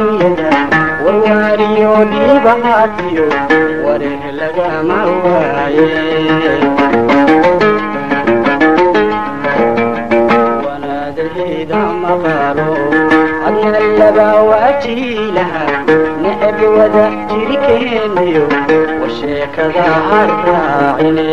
adduunyada warwaariyo dhiibahaatiyo wareer lagama waaye wanaadahayda maqaalo adna laba waajiilaha necab wada jirikeeniyo war sheekada harraacine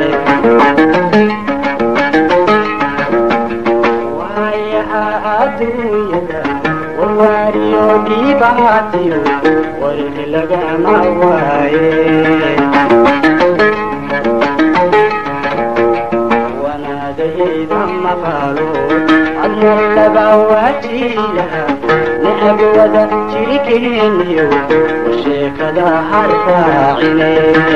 waayaha adduunyada warwaariyo dhiibahaatiyo wareer lagama waaye wanaadahayda maqaalo adna laba waajiilaha necab wada jirikeeniyo war sheekada harraacine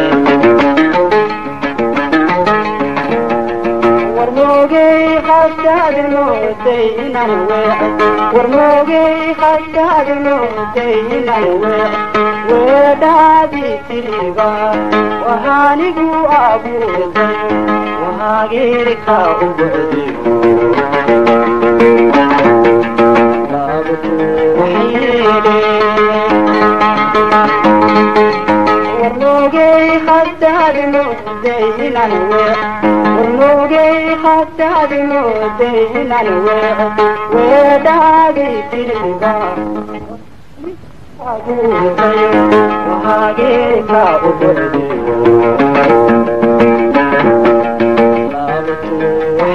warmoogay haddaad mooday inaan weec warmoogay haddaad mooday inaan weec weedhaadii tiriba wahaanigu abuurday wahaageerka u bocday laabtu warmoogay haddaad mooday inaan weec warmoogay haddaad mooday inaan weec weedhaadii tiriba abuurday wahaageerka u bocday laabtu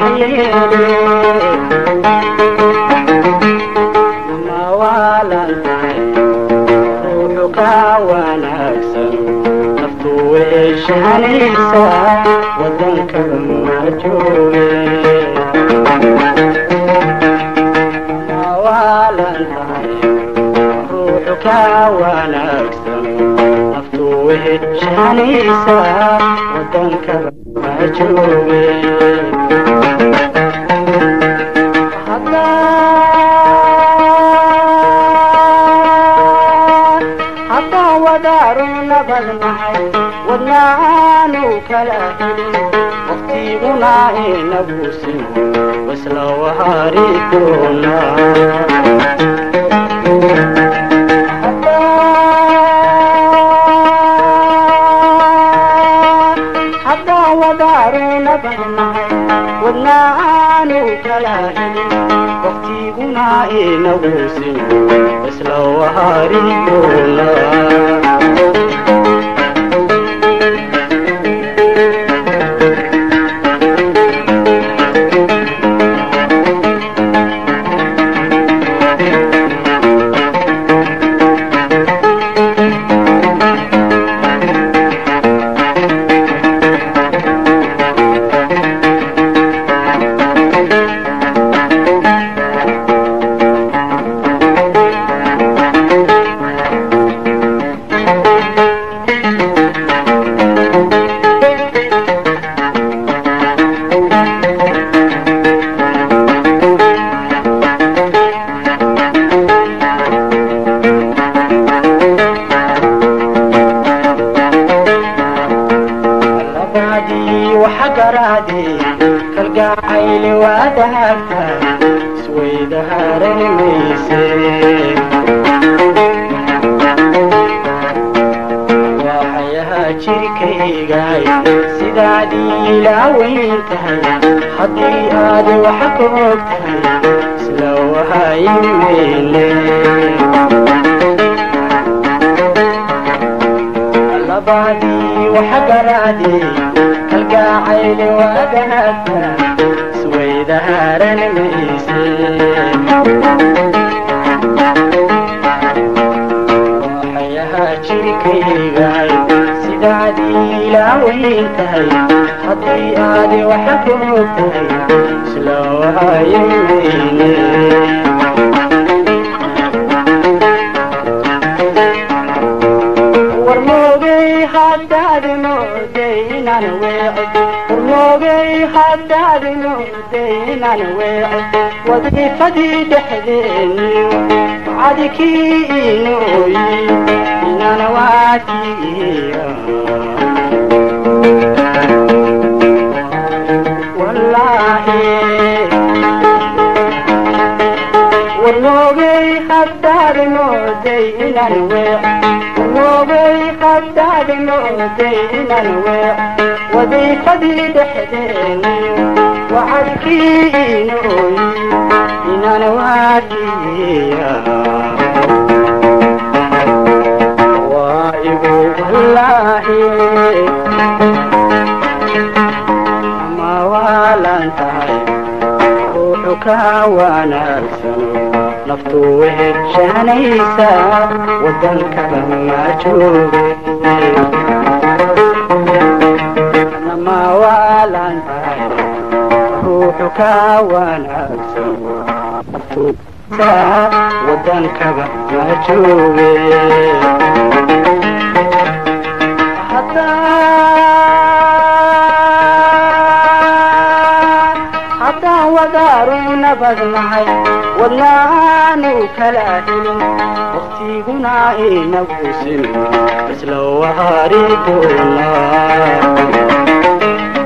ma waalan tahay ruuxu ka wanaagsan naftu weeshanaysa wadanka ma jooge ma waalan tahay ruuxu ka wanaagsan naftu weeshanaysa wadanka ma jooge haddaan wadaaru nabadnahay wadnaanu kala helin waqtiguna inagu simo wasla wahari doonaa haddaan wadaaru nabadnahay wadnaanu kala helin waqtiguna inagu simo isla wahari doonaa labadii waxa garaadee kalgacayli waadaagta isweydaharan mayse waxayahaa jirkaygaay sidaadii ilaaweyn tahay haddii aad waxa ka og tahay isla wahayimayne labadii waxa garaadee kalgacayli waadaagta isweydaharan mayse waxayahaa jirkaygaay sidaadii ilaaweyn tahay haddii aad waxa ka og tahay isla wahayimayne warmoogay haddaad mooday inaan weec warmoogay haddaad mooday inaan weec wadiifadii dhexdeeniyo cadikii inooyi inaan waatiiya wallaahi warmoogay haddaad mooday mooday inaan weec moogay haddaad mooday inaan weec wadiifadii dhexdeeniyo wacadkii inooyi inaan waajiya waa igu wallaahi ama waalan tahay ruuxu ka wanaagsano naftu weheshanaysa wadankaba ma jooge nama waalan tahay ruuxu ka wanaagsano naftu wadankaba ma jooge haddaan wadaaru nabadnahay wadnaanu kala helin waktiguna inagu sin isla wahari doonaa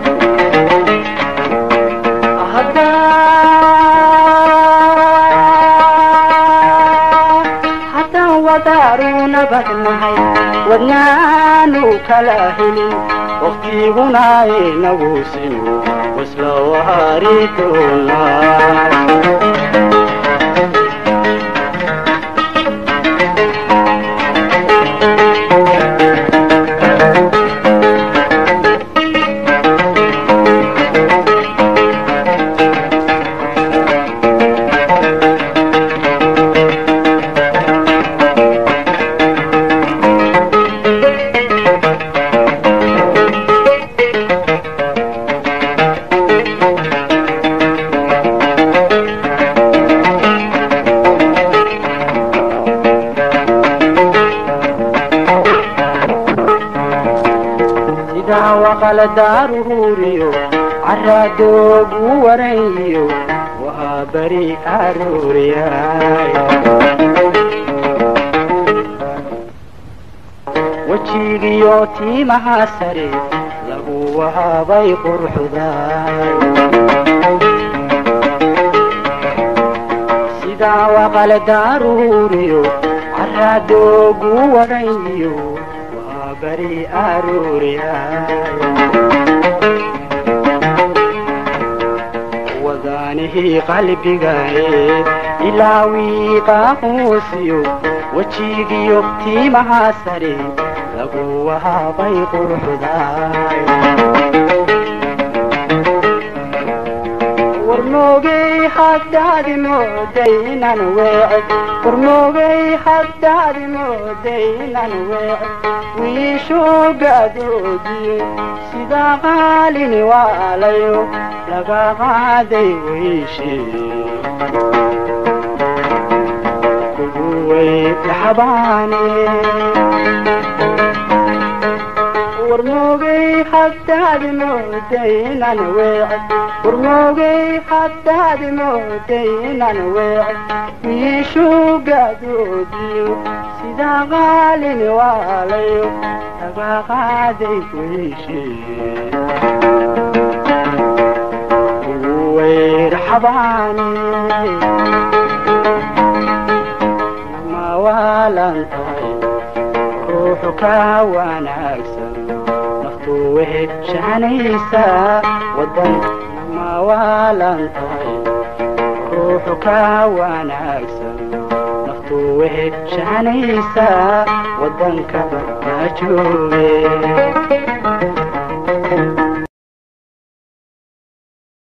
haddaan wadaaru nabadnahay wadnaanu kala helin waktiguna inagu sin isla wahari doonaa sidaa waqala daaruuriyo caraadoogu waranyiyo waa beri arooriyay wejigiyo tiimaha sare lagu wahabay qurxuday sidaa waqala daaruuriyo caraadoogu waranyiyo waa beri arooriyay wadaanihii qalbigae ilaawii qaaquusiyo wejigiyo tiimaha sare lagu wahabay qurxuday warmoogay haddaad mooday inaan weec warmoogay haddaad mooday inaan weec wiishoo gaadoodiyo sidaa qaalini waalayo laga qaaday weyshee kugu weydaxabaane warmoogay haddaad mooday inaan weec warmoogay haddaad mooday inaan weec wiishuu gaadoodiyo sidaa qaalini waalayo laga qaaday weyshee kugu weydhaxabaane nama waalan tahay ruuxu ka wanaagsan naftu weheshanaysa wadan nama waalan tahay ruuxu ka wanaagsan naftu weheshanaysa wadankaba ma jooge